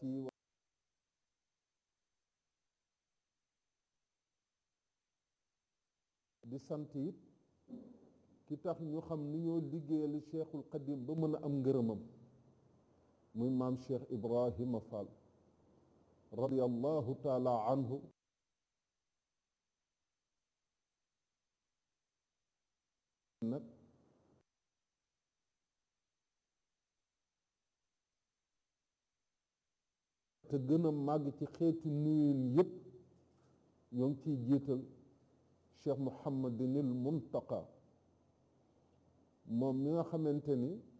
ci di sant it ki tax ñu xam ni ñoo liggéeyal cheikhul qadim ba mën a am ngërëmam muy maam cheikh ibrahima fall radiallahu taala anhu nag te gën a màgg ci xeetu nuyun yépp ñoo ngi ciy jiital cheikh muhammadinil muntaqa moom mi nga xamante ni